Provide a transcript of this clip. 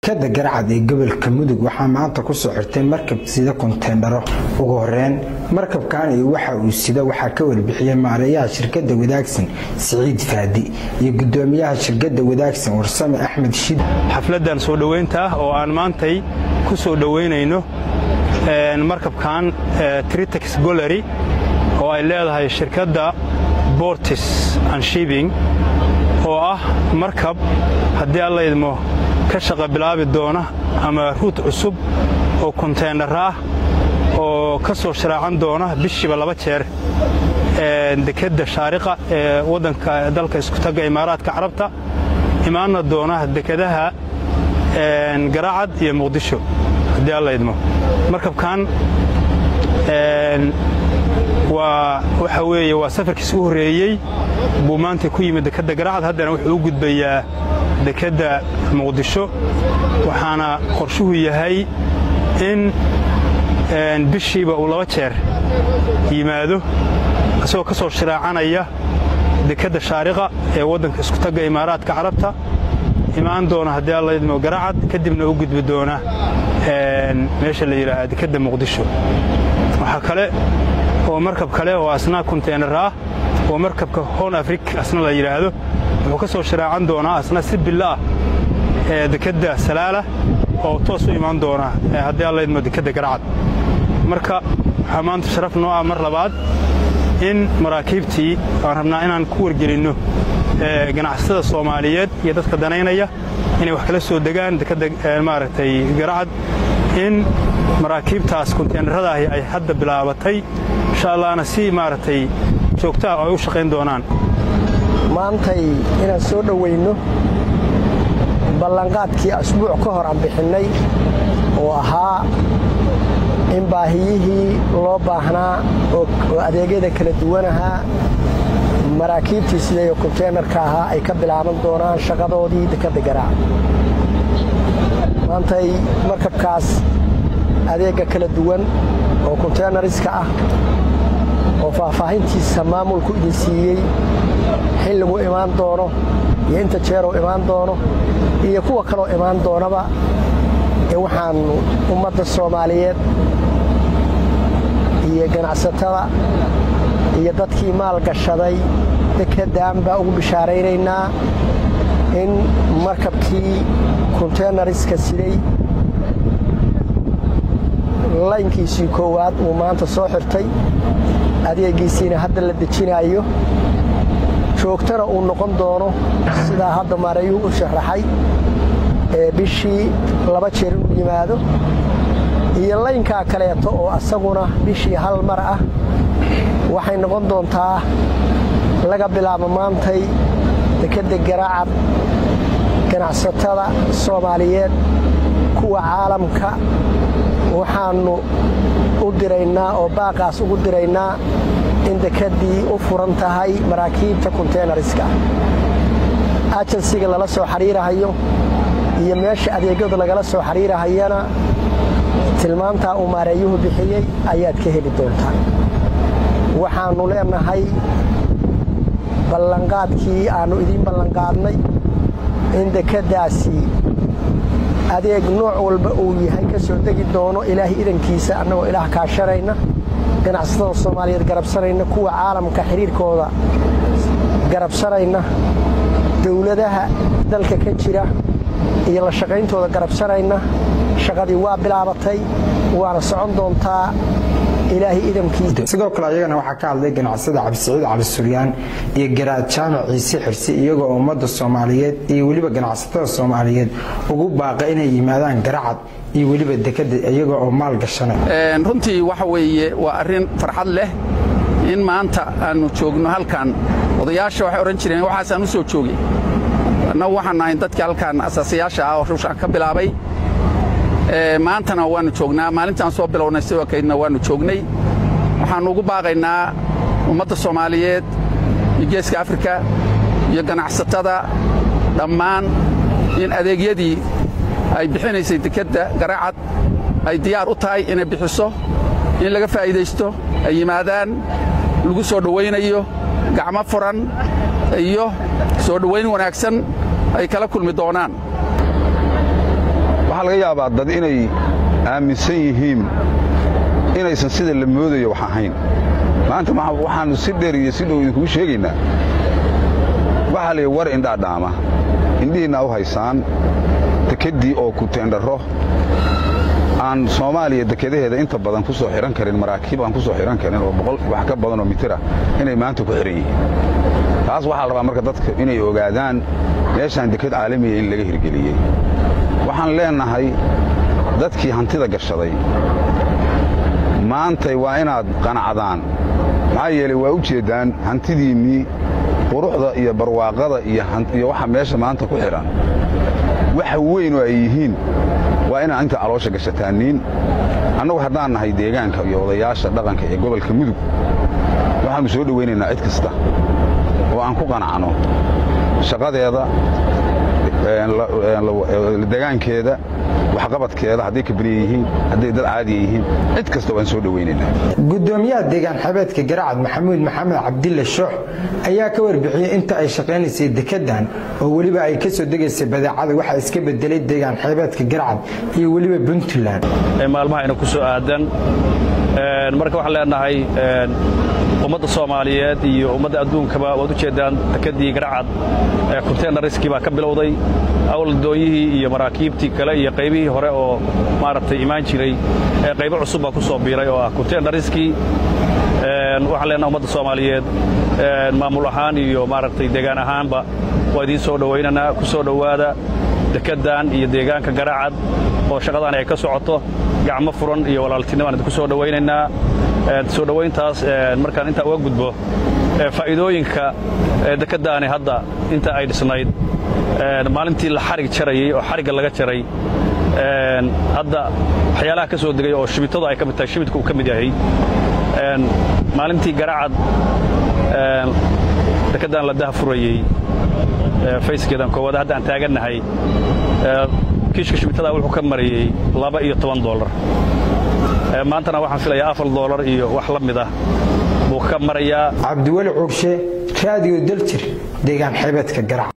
shirkadda garcad ee gobolka mudug waxaa maanta ku soo xirtay markab sida konteendharo ugu horeyn markabkan iyo waxa uu sida waxaa ka warbixiyey maareeyaha shirkadda wadaagsan siciid faadi iyo gudoomiyaha shirkadda wadaagsan warsame axmed shid xafladdan soo dhoweynta ah oo aan maantay ku soo dhoweynayno markabkan tritex gollery oo ay leedahay shirkadda bortis and shibing oo ah markab haddii alla idmo ka shaqa bilaabi doona ama ruut cusub oo konteynar ah oo ka soo sharaacan doona bishiiba laba jeer dekedda shaariqa ee waddanka dalka iskutaga imaaraadka carabta imaanna doona dekedaha garaacad iyo muqdisho haddii alla idmo markabkan waa waxa weeye waa safarkiis u horreeyey buu maanta ku yimid dekedda garacad haddana wuxuu u gudbayaa dekedda muqdisho waxaana qorshuhu yahay in bishiiba uu laba jeer yimaado isagoo ka soo shiraacanaya dekedda shaariqa ee waddanka iskutagga imaaraadka carabta imaan doona haddii alla idmo garacad kadibna u gudbi doona meesha la yidhaahaa dekedda muqdisho waxaa kale oo markab kale oo asna konteynar ah oo markabka hon afrik asna la yidhaahdo wuxuu ka soo sharaacan doonaa asna si billo ah ee dekedda salaala oo toos u imaan doona haddii alla idmo dekedda garacad marka waxaa maanta sharaf noo ah mar labaad in maraakiibtii aan rabnaa inaan ku wargelinno ganacsatada soomaaliyeed iyo dadka danaynaya inay wax kala soo degaan dekedda maaragtay garacad in maraakiibtaas konteynaradaahi ay hadda bilaabatay insha allahna si maaragtay joogtaha ay u shaqayn doonaan maantay inaan soo dhowayno ballanqaadkii asbuuc ka hor aan bixinnay oo ahaa in baahiyihii loo baahnaa oo adeegyada kala duwanahaa maraakiibtii sidayo konteynarka ahaa ay ka bilaaban doonaan shaqadoodii dekedda garaac maantay markabkaas adeegga kala duwan oo konteynariska ah oo faahfaahintiisa maamulku idin siiyey xilligu imaan doono iyo inta jeeruu imaan doono iyo kuwa kaloo imaan doonaba ee waxaannu ummadda soomaaliyeed iyo ganacsatada iyo dadkii maal gashaday dekedaan baa ugu bishaaraynaynaa in markabkii konteynariska siday laynkiisii koowaad uu maanta soo xirtay adeegiisiina hadda la dejinaayo joogtana uu noqon doono sidaa hadda maareeyuhu u sharaxay ee bishii laba jeer inuu yimaado iyo laynkaa kaleeto oo asaguna bishii hal mar ah waxay noqon doontaa laga bilaabo maantay dekedda garaacad ganacsatada soomaaliyeed kuwa caalamka waxaannu u diraynaa oo baaqaas ugu diraynaa in dekeddii u furan tahay maraakiibta konteynariska ajansiga lala soo xidhiirahayo iyo meesha adeegyadu lagala soo xidhiirahayana tilmaantaa uu maareeyuhu bixiyey ayaad ka heli doontaa waxaannu leenahay ballanqaadkii aannu idiin ballanqaadnay in dekeddaasi adeeg nooc walba uu yahay ka soo degi doono ilaahay idankiisa annagoo ilaah kaashanayna ganacsatada soomaaliyeed garabsanayna kuwa caalamka xidhiirkooda garabsanayna dowladaha dalka ka jira iyo la shaqayntooda garabsanayna shaqadii waa bilaabatay waana socon doontaa ilaahay idamkiisa sidoo kale ayagana waxaa ka hadlay ganacsada cabdisiciid cali suryaan iyo garaad jaamac ciise xirsi iyagoo ummadda soomaaliyeed iyo weliba ganacsatada soomaaliyeed ugu baaqa inay yimaadaan garacad iyo weliba dekedda iyaga oo maal gashanay runtii waxa weeye waa arrin farxad leh in maanta aannu joogno halkan odayaasha waxay odhan jireen waxaasaan u soo joogay annagu waxaan nahay dadkii halkan asaasayaasha ah oo ruushaan ka bilaabay maantana waannu joognaa maalintaan soo bilownay sidoo kaydna waannu joognay waxaannu ugu baaqaynaa ummadda soomaaliyeed iyo geeska afrika iyo ganacsatada dhammaan in adeegyadii ay bixinaysay dekedda garaacad ay diyaar u tahay inay bixiso in laga faa'iidaysto ay yimaadaan lagu soo dhowaynayo gacmo furan iyo soo dhowayn wanaagsan ay kala kulmi doonaan waxaa laga yaabaa dad inay aaminsan yihiin inaysan sida la moodayo wax ahayn maanta waxaannu si dheer iyo si dhow idinkugu sheegaynaa waxaa la yidhi war indhaa dhaama indhihiinna u haysaan dekeddii oo ku teendharro aan soomaaliya dekedaheeda inta badan ku soo xidhan karin maraakiib aan ku soo xidhan karin oo boqol wax ka badan oo mitir ah inay maanta ku xidhan yihiin taas waxaa la rabaa marka dadka inay ogaadaan meeshaan deked caalamiya in laga hirgeliyey waxaan leennahay dadkii hantida gashaday maantay waa inaad qanacdaan maxaa yeelay waa u jeeddaan hantidiinnii quruxda iyo barwaaqada iyo waxa meesha maanta ku xidhan waxa weyn oo ay yihiin waa inaan inta caloosha gashataaniin annagu haddaan nahay deegaanka iyo odayaasha dhaqanka ee gobolka mudug waxaannu soo dhowaynaynaa cid kasta oo aan ku qanacno shaqadeeda degaankeeda waxqabadkeeda hadday kabaniye yihiin hadday dad caadiya yihiin cid kasta waan soo dhowaynaynaa gudoomiyaha deegaan xabeedka garacad maxamuud maxamed cabdille shoox ayaa ka warbixiyey inta ay shaqaynaysay dekedan oo weliba ay ka soo degaysay badeecada waxaa iska bedelay deegaan xeebeedka garacad iyo weliba puntland maalmaha ina ku soo aadan marka waxaan leenahay ummadda soomaaliyeed iyo ummadda adduunkaba waad u jeeddaan dekeddii garacad kunteenariskii baa ka bilowday awladooyihii iyo maraakiibtii kale iyo qaybihii hore oo maaragtay imaan jiray qaybo cusub baa ku soo biiray oo ah kunteenariskii waxaan leenaha ummadda soomaaliyeed maamul ahaan iyo maaragtay deegaan ahaanba waa idiin soo dhowaynanaa ku soo dhowaada dekeddan iyo deegaanka garacad oo shaqadaani ay ka socoto gacmo furan iyo walaaltinimo aan idinku soo dhowaynaynaa soo dhowayntaas markaan intaa uga gudbo faa'iidooyinka dekeddaani hadda inta ay dhisnayd maalintii la xarig jarayey oo xarigga laga jaray hadda waxyaalaha ka soo degay oo shimitada ay ka mid tahay shimidka uu ka mid yahay maalintii garacad dekeddan la daha furayey fayskeedan koowaad hadda aan taagannahay kiishka shimitada wuxuu ka marayey laba iyo toban doolar maantana waxaan filayaa afar doolar iyo wax la mid ah buu ka marayaa cabdiweli cuurshe raadiyo daljir deegaan xeebeedka garac